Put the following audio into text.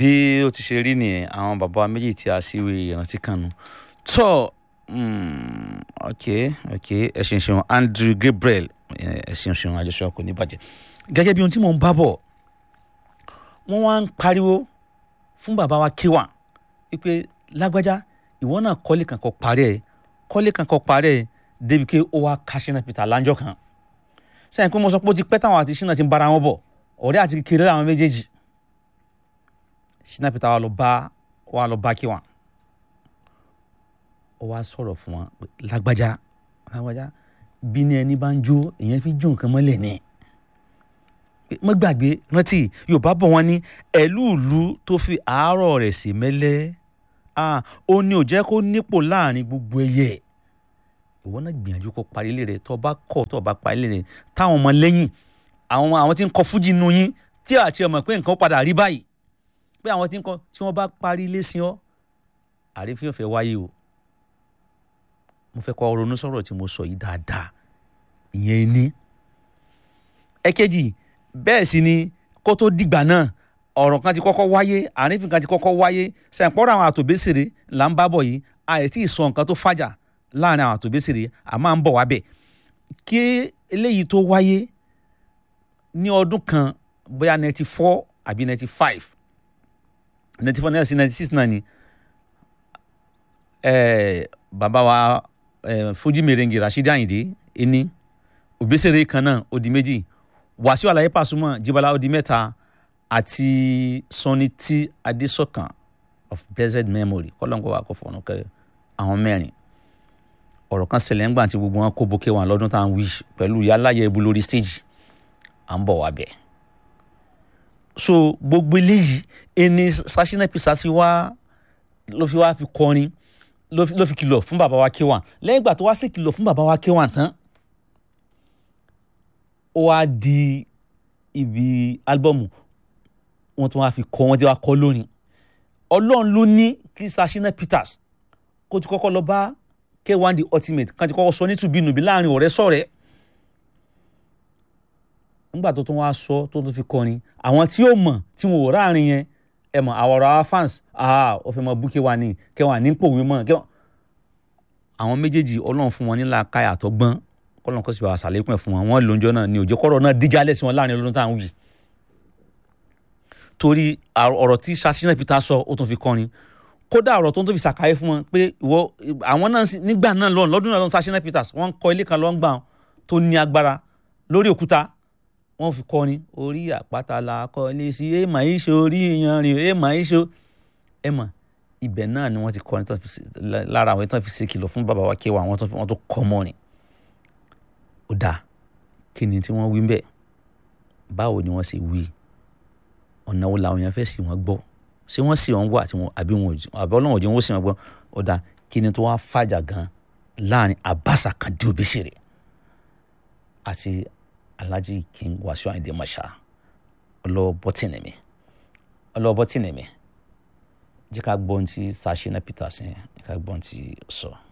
bí ó ti ṣe rí nìyẹn àwọn bàbá méjì tí a síwèé ìrántí kanu tó ok ok ẹ ṣeun ṣeun Andrew Gabriel ẹ ṣeun ṣeun àjọṣe kò ní bàjẹ́ gẹ́gẹ́ bí ohun tí mò ń bá bọ̀ wọ́n wá ń pariwo fún bàbá wa K1 wípé lágbájá ìwọ náà kọ́lé kan kọ́ parí ẹ̀ kọ́lé kan kọ́ parí ẹ̀ débi pé ó wá ka Shina Peter láńjọ́ kan sẹ́yìn pé mo sọ pé ó ti pẹ́ táwọn àti Shina ti ń bára wọn bọ̀ ọ̀rẹ́ àti kékeré làwọn méjèèjì Shina Peter wa lọ bá wa lọ bá K1 ó wá sọ̀rọ̀ fún wọn lágbájá lágbájá bí ní ẹni bá ń jó èèyàn fi jó nǹkan mọ́lẹ̀ ní mo gbàgbé rántí Yorùbá bọ̀ wọ́n ní ẹ̀lúùlú tó fi àárọ̀ rẹ̀ sí mẹ́lẹ́ ó ní ò jẹ́ kó nípò láàrin gbogbo ẹyẹ ìwọ náà gbìyànjú kó parí ilé rẹ tó bá kọ̀ tó bá parí ilé rẹ táwọn ọmọ lẹ́yìn àwọn àwọn tí ń kọ fújì nù yín tí àti ọmọ pé nǹkan padà rí báyìí pé àwọn tí ń kọ tí wọ́n bá parí ilé sí ọ àrífín ọ̀fẹ́ wáyé o mo fẹ́ kọ́ ronú sọ̀rọ̀ tí mo sọ yìí dáadáa ìyẹn ní. ẹ̀kejì bẹ́ẹ̀ sì ni kó tó dìgbà náà ọ̀rọ̀ kan ti kọ́kọ́ wáyé àrífín kan ti kọ́kọ́ wáyé sẹ̀ǹpọ́rọ̀ àwọn àtòbésèré là ń bá bọ̀ yìí àìtí ìsọ nǹkan tó fàjà láàrin àwọn àtòbésèré à máa ń bọ̀ wá bẹ̀ kí eléyìí tó wáyé ní ọdún kan bóyá ninety four àbí ninety five ninety four ninety six náà ni bàbá wa Fuji merengue Rasheed Ayinde ẹni Obesere kan náà ó di méjì Wàsíù Àlàyé Pasuma Jíbọ́lá ó di mẹ́ta àti Sunny T Adésọ̀kan of blessed memory kọ́lọ́nkọ́ wa kò fọ̀nù kẹ́ àwọn mẹ́rin ọ̀rọ̀ kan ṣẹlẹ̀ ńgbà tí gbogbo wọn kó bókè wọn lọ́dún tá à ń wí pẹ̀lú yálàyẹ ibu lórí stage à ń bọ̀ wá bẹ̀. so gbogbo eléyìí ẹni Shina Peter sí wá ló fi wá fi kọrin ló fi kìlọ̀ fún bàbá wa K1 lẹ́yìn ìgbà tó wá sí kìlọ̀ fún bàbá wa K1 tán ó wá di ibi álbọ̀mù wọn tó wá fi kọ wọn tí wá kọ lórin ọlọ́run ló ní kí Shina Peters kó ti kọ́kọ́ lọ bá K1 the ultimate kan ti kọ́kọ́ sọ nítubínubí láàrin ọ̀rẹ́ sọ̀rẹ́ nígbà tó tún wá sọ tó tún fi kọrin àwọn tí ó mọ̀ tí wọn ò ráàrin yẹn ẹ mọ̀ àwọ̀rọ̀ àwọn fans ah ó fẹ́ mọ bú K1 ní K1 ní pòwé mọ́ K1 àwọn méjèèjì ọlọ́run fún wọn nílà káyà tó gbọ́n kọ́lọ́n kó sì bá àṣàlékún ẹ̀ fún wọn wọ́n lóúnjọ́ náà ní òjò kọ́rọ̀ náà díjálẹ̀ sí wọn láàrin ọdún táwọn wì torí ọ̀rọ̀ tí Shina Peter sọ ó tún fi kọrin kódà ọ̀rọ̀ tó ń tó fi ṣàkáyé fún wọn pé ìwọ àwọn náà nígbà náà lọ́n lọ́dún náà lọ́n Shina Peters wọ́n ń kọ́ ilé kan lọ́ngbà tó ní agbára lórí òkúta wọ́n fi kọrin orí àpáta la kọ́lé sí èèmà ìṣó orí ìyanrìn èèmà ìṣó ẹ̀mà ibẹ̀ náà ni wọ́n ti kọrin lára àwọn ìtàn fi ṣe kìlọ̀ fún bàbá wa K1 wọ́n tó kọ́ mọ́rin ó dáa kí ni tí wọ́n wí bẹ́ẹ̀ báwo ni wọ́n ṣe wí ọ̀nà wo làwọn èèyàn fẹ́ sì wọ́n gbọ́ ṣé wọ́n sì wọ́n gbọ́ àti wọn àbí wọn àbí ọlọ́run òjò wọn sì wọ́n gbọ́ ọ̀dà kí ni tó wá fàjà gan láàrin Abass Akande Obesere àti Alhaji King Wasiu Ayinde Marshal ọlọ́wọ́ bọ́tìnì mi ọlọ́wọ́ bọ́tìnì mi jẹ́ ká gbọ́n tí Shina Peter sẹ́yìn jẹ́ ká gbọ́n tí sọ. So.